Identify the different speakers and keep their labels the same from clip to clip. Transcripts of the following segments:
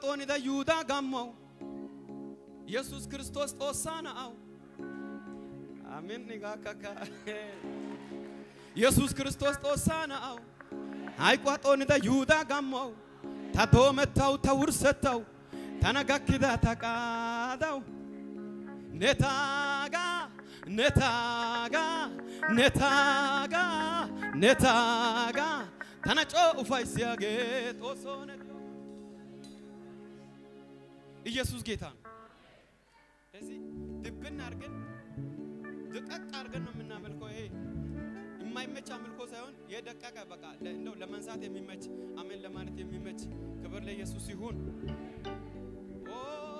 Speaker 1: Hayqwaxoonida Yihudaa gammawu Yesuus Kiristoos Xoossaa na'awu Amin nigaakaka Yesuus Kiristoos Xoossaa na'awu Hayqwaxoonida Yihudaa gammawu ta doomettawu ta wurssettawu tana gakkida ta qaadawu ne taagaa ne taagaa ne taagaa ne taagaa tana coo ufayssiyaagee xoossoo ne diyo ኢየሱስ ጌታ ነው። እዚህ ድብን አድርገን ድቀቅ አድርገን ነው የምናመልከው። ይሄ የማይመች አምልኮ ሳይሆን የደቀቀ በቃ ለ- እንደው ለመንሳት የሚመች አሜን ለማለት የሚመች ክብር ለኢየሱስ ይሁን። ኦ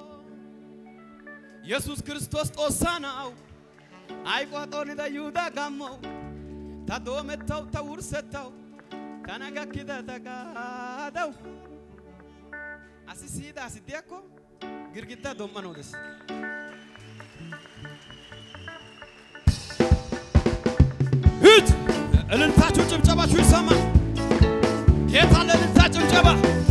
Speaker 1: ኢየሱስ ክርስቶስ ጦሳ ነው አይቋጦን ይሁዳ ጋመው ታዶመተው ተውርሰተው ተነጋኪደ ተቃደው አሲሲዳ አሲዲያኮ ግርግዳ ዶማ ነው ደስ ሂድ እልልታችሁ ጭብጨባችሁ ይሰማ ጌታ ለእልልታ ጭብጨባ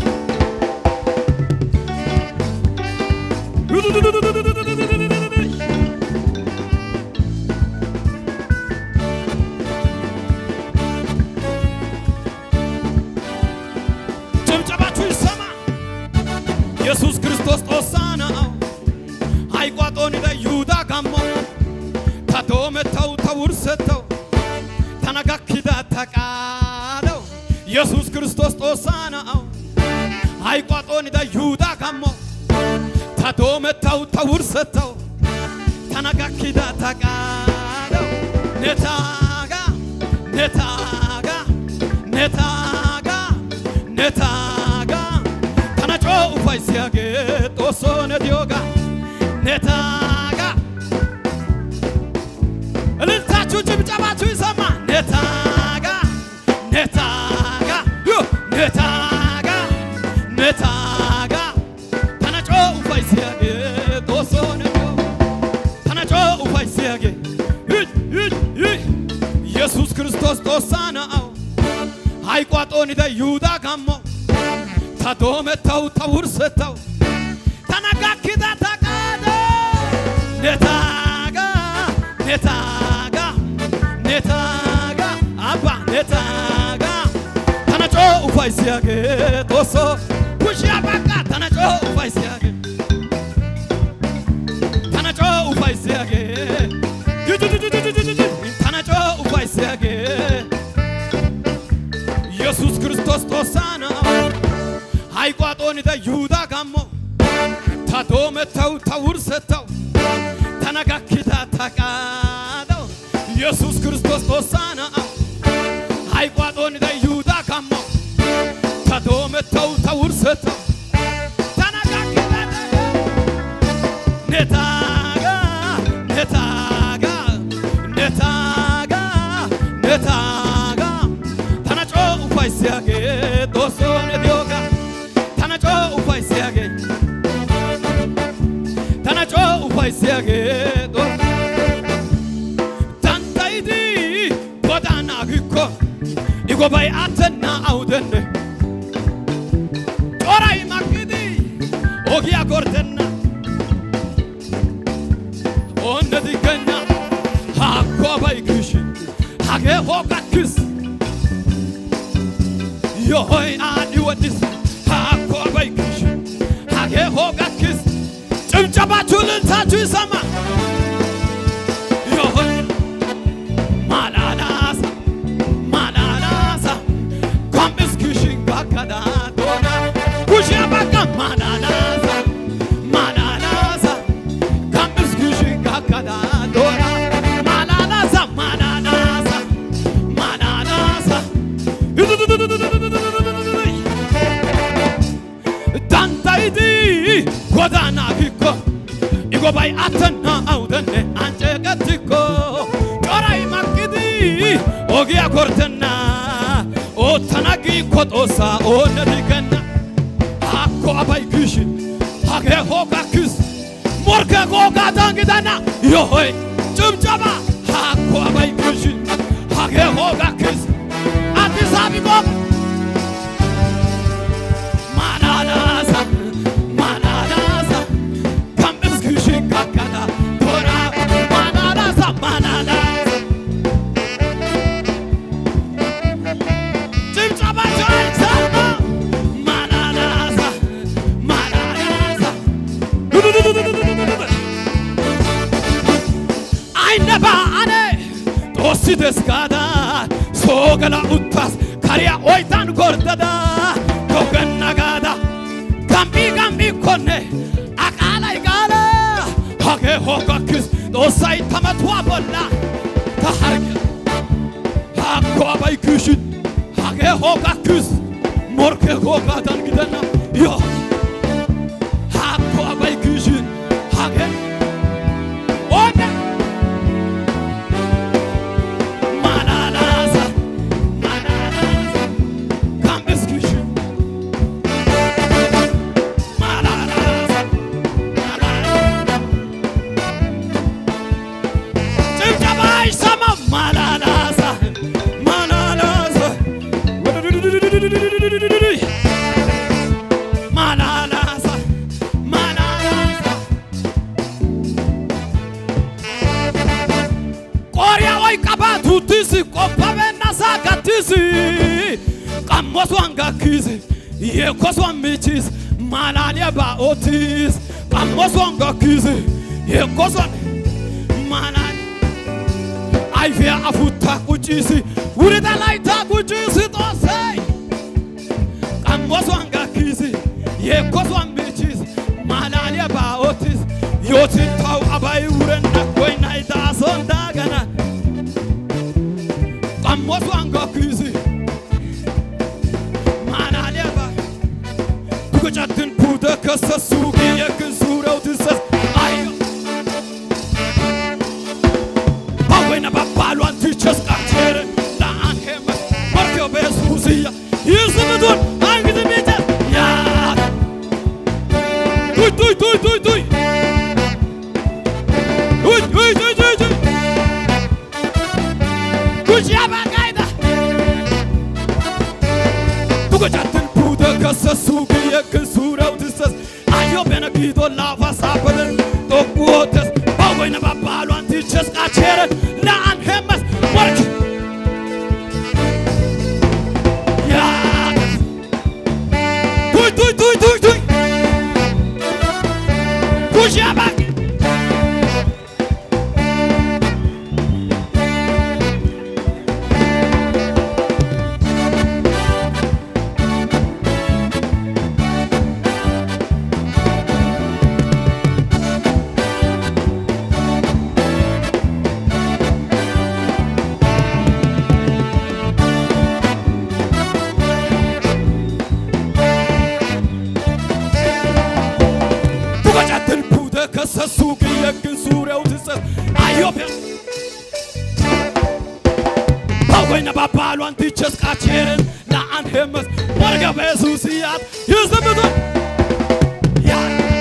Speaker 1: ጭብጨባችሁ ይሰማ ኢየሱስ ክርስቶስ ጦሳ ነው አይቋጦን ይሁዳ ጋሞ ተዶመተው ተውርሰተው ተነጋኪዳ ተቃለው ኢየሱስ ክርስቶስ ጦሳ ነው አይቋጦን ይሁዳ ጋሞ ተዶመተው ተውርሰተው ተነጋኪዳ ተቃለው ነታጋ ነታጋ ነታጋ ነታጋ ተነጮ ኡፋይሲያጌ ጦሶ ነዲዮጋ ነታጋ እልልታችሁ ጭብጨባችሁ ይሰማ ነታጋ ነታጋ ዮ ነታጋ ነታጋ ተነጮ ኡፋይሲያጌ ጦሶ ነዲዮ ተነጮ ኡፋይሲያጌ ይህ ይህ ይህ ኢየሱስ ክርስቶስ ጦሳ ነው አይቋጦን ደ ይሁዳ ጋሞ ተዶመተው ተውርሰተው ተነጋኪዳ ተቃደ ነታጋ ነታጋ ነታጋ አባ ነታጋ ተነጮ ኡፋይሲያጌ ጦሶ ኩሽያ ባቃ ተነጮ ኡፋይሲያጌ ተነጮ ኡፋይሲያጌ ጅጅጅጅጅጅጅ ተነጮ ኡፋይሲያጌ ኢየሱስ ክርስቶስ ጦሳ ነው አይቋጦን ደ ይሁዳ ጋሞ ተዶመተው ተውርሰተው ተነጋኪዳ ተቃደው ኢየሱስ ክርስቶስ ጦሳ ነው አይቋጦን ደ ይሁዳ ጋሞ ተዶመተው ተውርሰተው ተነጋኪዳ ነታጋ ነታጋ ነታጋ ነታጋ ተነጮ ኡፋይሲያጌ ጦሶ ነዲዮጋ ተነጮ ኡፋይሲያጌ ተነጮ ኡፋይሲያጌ ጦ ታንታይዲ ጎዳና ግኮ ኢጎባይ አተና አውደነ ጮራይ ማግዲ ኦጊያ ጎርተና ኦነ ዲገኛ ሃኮ ባይክሽ ሃጌ ሆጋክስ yohoy aadhi wadhis haakko abaykish hagee hoogakkis ጭብጨባችሁ ልልታችሁ ይሰማ yohoy ማላላሳ ማላላሳ ኮምስ ክሽን ባከዳ ዶና ኩሽያ ባካ ማላላሳ ማላላሳ ኮምስ ክሽን ባከዳ ዶና ማላላሳ ማላላሳ ማላላሳ ዳንታይቲ ጎዳና ኪኮ ኢጎባይ አተና አውደነ አንጨቀትኮ ጮራይ ማቅዲ ኦጊያ ኮርተና ኦተናጊ ኮጦሳ ኦነዲገና አኮ አባይ ክሽ ሀገ ሆጋ ክስ ሞርከ ጎጋ ዳንግዳና ዮሆይ ጭብጨባ አኮ አባይ ክሽ ሀገ ሆጋ ክስ አዲስ አበባ ማላላሳ ne baane xoossi des gaada soo gala uttas kariya oytan gordada togenna gaada gambii gambii konne aqaalay gaala hagee hogakkis xoossay tamatuwa bolla ta harge hakko abay kishin hagee hogakkis morke hogaadan gidenna yo hakko abay kishin hagee onne Mananasa, mananasa, kambes kishin Mananasa, mananasa ጭብጨባ አይሰማም። ማናናሳ ማናናሳ ማናናሳ ማናናሳ ቆሪያ ወይ ቀባቱትስ ቆበበናሳ ጋትስ ቀሞሷን ጋኪስ የኮሷን ምችስ ማላሊያ ባኦትስ ቀሞሷን ጋኪስ የኮሷን ማናል አይፊያ አፉታ ቁጭስ ውርዳ ላይታ ቁጭስ ጦሰይ ቀሞሷን ጋኪስ የኮሷን ምችስ ማላሊያ ባኦትስ ዮትንታው አባይ ውረና ኮይናይ ዳሶ እንዳገና ቀሞሷን ጋኪስ ማላሊያ ባ ዱገጫትን ፑተ ከሰሱ የክን ሱረው ትሰስ አዮ Pawena babalwan tichas kakchere la anheme Marke besusia Yusumudun angide mite Ya Duy duy duy duy duy Duy duy duy duy duy Kuş yaba kayda Tuga çatın puda kasa sugi yakın surav tısas Ayo bena gido lava sapadan Toku otas Pawena babalwan tichas kakchere la anhemes Marke Ya Duy duy duy duy duy Kuş yaba ቱቀጫትን ፑተ ከሰሱ ግየግን ሱሪያው ትሰስ አዮቤ ባወይነ ባባሏን ትቸስ ቃቼርን ለአን ሄመስ ወርገ በሱስያት ይዝምቱ ያ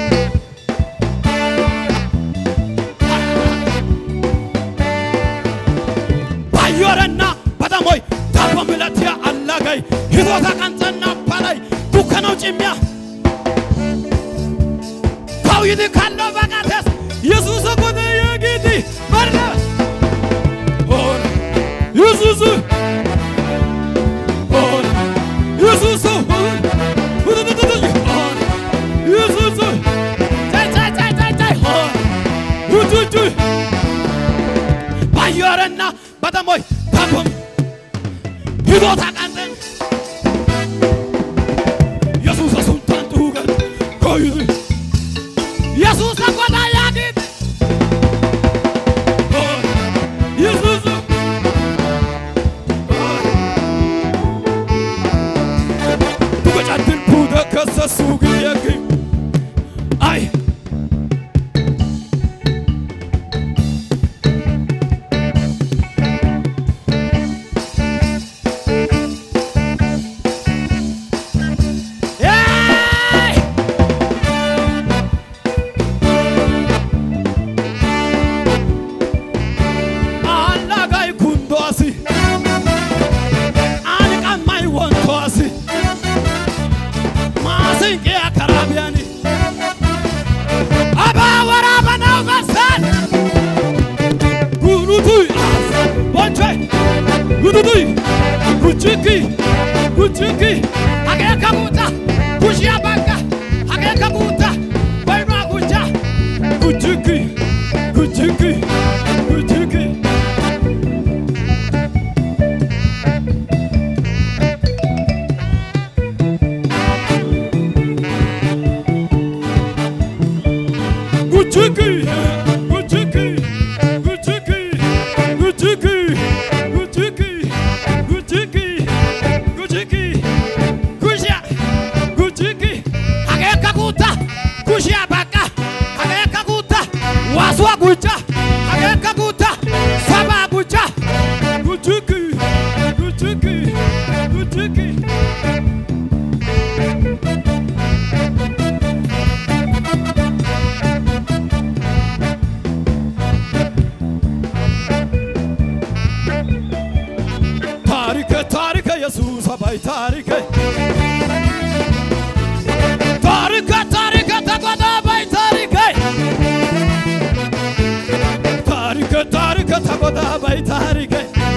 Speaker 1: ባዮረና በጠሞይ ታቦ ምለትያ አላገይ ሂዶታ ቀንጸና ባላይ ዱከነው ጭሚያ ዳዊት ካለው በቃተስ ኢየሱስ ኮነ የጌቲ በርነ ሆነ ኢየሱስ ሆነ ኢየሱስ ሆነ ሆነ ኢየሱስ ቻይ ቻይ ቻይ ቻይ ቻይ ሆነ ውጭ ባየረና በጠሞይ ታቦም ሂዶ ታቃንጠን ኢየሱስ ሱንታን ጡገን ኮይዝ ኢየሱስ ተቆጣ ያዲት ኢየሱስ ቱቀጫትን ፑደ ከሰሱ ግየግ አይ ታሪከ ታሪከ ታሪከ ተቆጣ ባይ ታሪከ ታሪከ ታሪከ ተቆጣ ባይ ታሪከ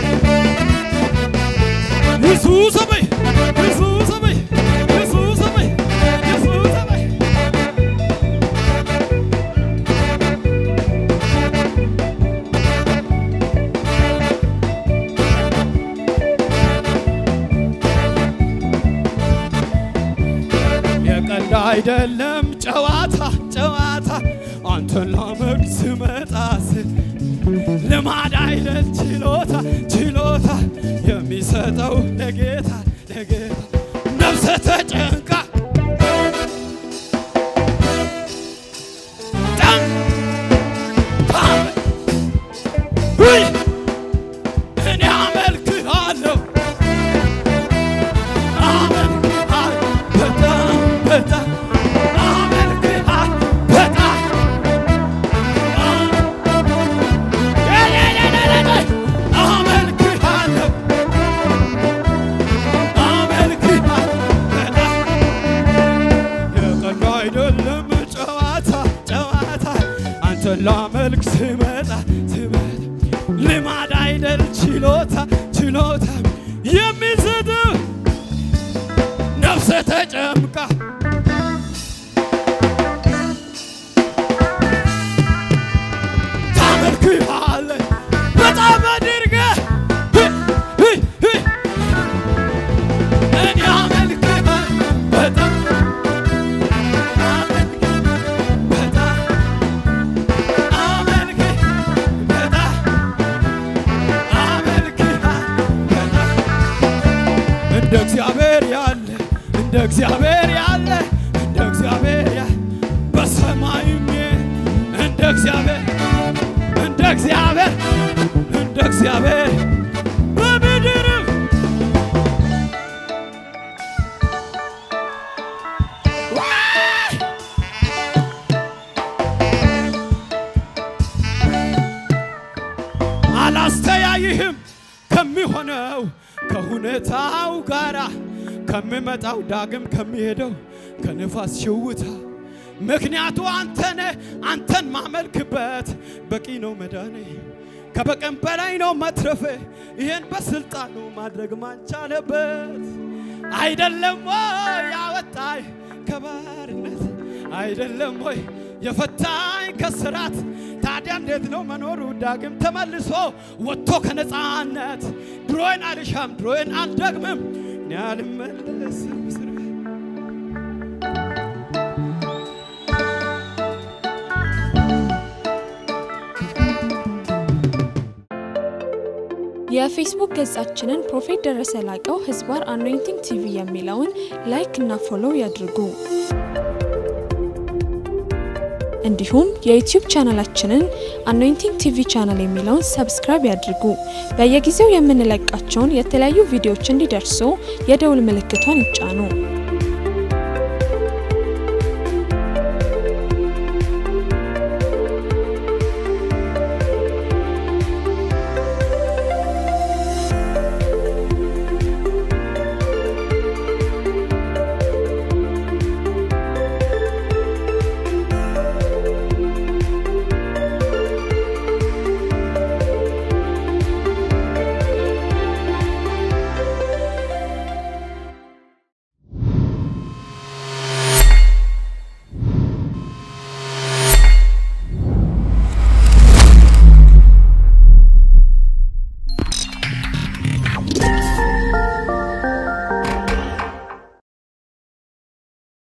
Speaker 1: ኢየሱስ በይ ኢየሱስ በይ ኢየሱስ በይ ኢየሱስ በይ የቀልድ አይደለም ጨዋታ ጨዋታ አንተን ላመልክ ስመጣስ ልማድ አይደል ችሎታ ችሎታ የሚሰጠው ለጌታ ለጌታ ነፍሰ ተጨንቃ ጣም ታም ውይ እኔ አመልክሃለሁ አመልክሃለሁ በጣም በጣም አመልክሃለሁ በጣም አመልክሃለሁ አመልክሃለሁ በጣም የቀልድ አይደለም ጨዋታ ጨዋታ አንተን ላመልክ ስመጣ ስመጣ ልማድ አይደል ችሎታ ችሎታ የሚሰጥ ነፍሰ ተጨምቃ ታመልክሃለህ በጣም አድርገህ እኔ አመልክሃለሁ በጣም እንደ እግዚአብሔር ያለ እንደ እግዚአብሔር ያለ እንደ እግዚአብሔር ያለ በሰማይም እንደ እግዚአብሔር እንደ እግዚአብሔር እንደ እግዚአብሔር በምድርም ዋይ! አላስተያይህም ከሚሆነው ከሁኔታው ጋራ ከሚመጣው ዳግም ከሚሄደው ከንፋስ ሽውታ ምክንያቱ አንተነ አንተን ማመልክበት በቂ ነው መዳኔ ከበቀን በላይ ነው መትረፌ ይህን በስልጣኑ ማድረግ ማንቻለበት አይደለም ወይ ያወጣኝ ከባርነት አይደለም ወይ የፈታኝ ከስራት ታዲያ እንዴት ነው መኖሩ ዳግም ተመልሶ ወጥቶ ከነፃነት ድሮዬን አልሻም ድሮዬን አልደግምም እኔ አልመለስም እስር ቤት
Speaker 2: የፌስቡክ ገጻችንን ፕሮፌት ደረሰ ላቀው ህዝባር አኖይንቲንግ ቲቪ የሚለውን ላይክ እና ፎሎው ያድርጉ። እንዲሁም የዩቲዩብ ቻናላችንን አኖይንቲንግ ቲቪ ቻናል የሚለውን ሰብስክራይብ ያድርጉ። በየጊዜው የምንለቃቸውን የተለያዩ ቪዲዮዎች እንዲደርሱ የደውል ምልክቷን ይጫኑ።